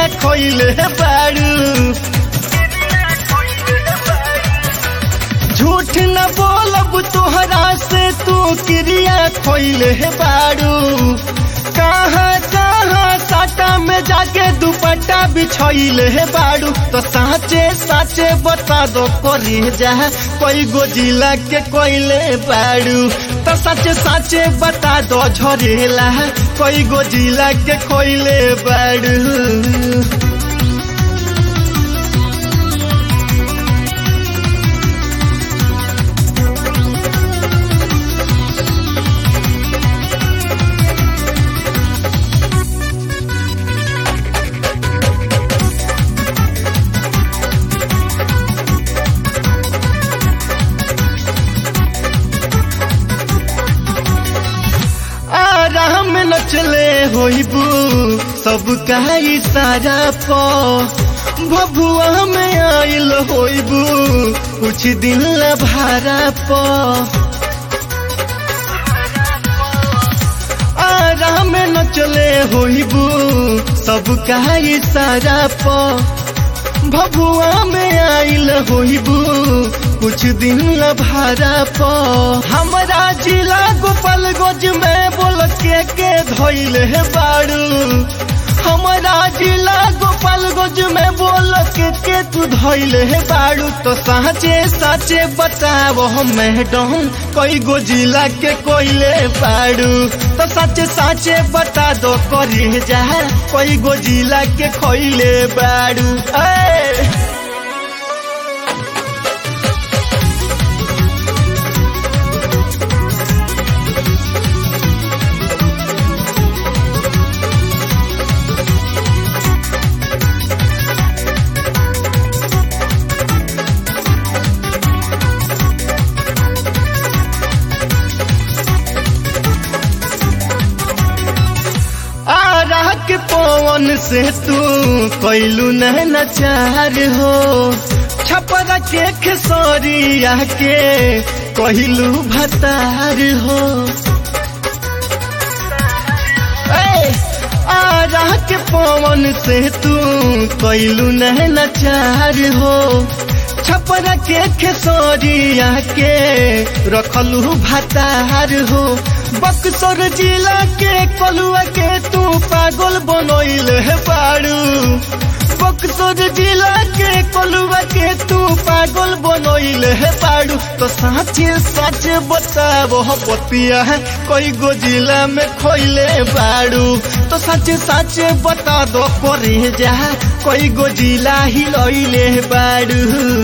खोइले बाड़ू झूठ न बोलब तोहरा से तू क्रिया खोइले बाड़ू कहाँ कहाँ साटा में जाके दुपट्टा बिछोइले बाड़ू तो साचे साचे बता दो करे जा कोई गो जिला के कोइले बाड़ू तो साचे साचे बता दो झरेला कोई गो जिला के कोइले बाड़ू आराम न चले होइबू सब का इशारा प भभुआ में आइल होइबू कुछ दिन ला भारा प आराम न चले होइबू सब का इशारा प भभुआ में आइल होइबू कुछ दिन ला भारा प हमरा जिला गोपालगंज में बोल के के धोइले बाड़ू हमरा जिला गोपालगंज में बोल के के तू धोइले बाड़ू तो साचे साचे बताओ मैडम कोई गो जिला के कोइले बाड़ू तो साचे साचे बता दो करे जा कोई गो जिला के खोइले बाड़ू ए आरा के पवन से तू कैलू नचार हो छपरा के खेसरिया के कहलू भतार हो ए, आरा के पवन से तू कैलू नचार हो छपरा के खेसरिया के रखलू भतार हो बक्सर जिला के कलुआ के तू पागल बनोइल है बाड़ू बक्सर जिला के कलुआ के तू पागल बनोइल है बाड़ू तो साचे साचे बताबो पतिया है कोई गो जिला में खोइले बाड़ू तो साचे साचे बता दो करे जा कोई गो जिला ही लइले बाड़ू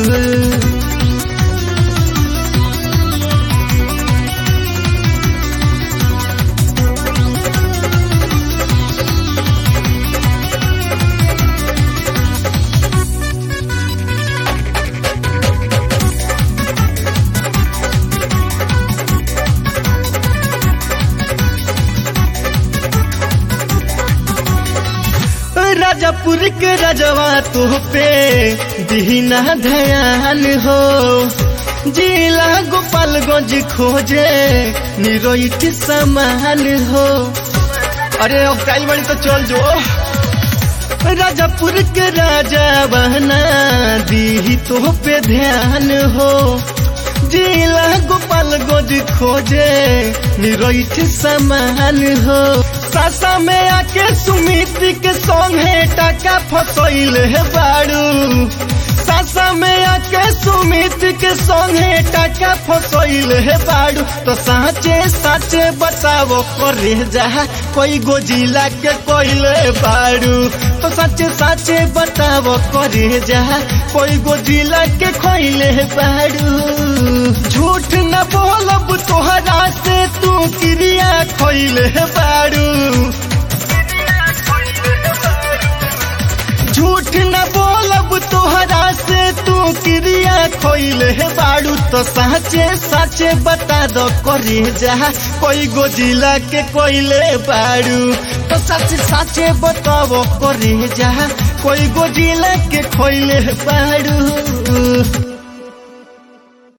राजापुर के राजवा तो पे दीना ध्यान हो जिला गोपालगंज खोजे निरोइट समान हो अरे अब काल बड़ी तो चल जो राजापुर के राजा बहना दी तो पे ध्यान हो जिला गोपालगंज खोजे निरोइट समान हो सासा में आके सुमित के संग है टाका फसैल है बाड़ू सासा में आके सुमित के संग है टाका फसैल है बाड़ू तो साचे साचे बताओ करे जा कोई गो जिला के कोइले बाड़ू तो साचे साचे बताओ करे जा कोई गो जिला के खोइले बाड़ू झूठ न बोलब तोहरा से तू क्रिया खोइले बाड़ू झूठ न बोलब तोहरा से तू क्रिया खोइले बाड़ू तो साचे साचे बता दो करे जा कोई गो जिला के कोइले बाड़ू तो साचे साचे बताओ करे जा कोई गो जिला के खोइले बाड़ू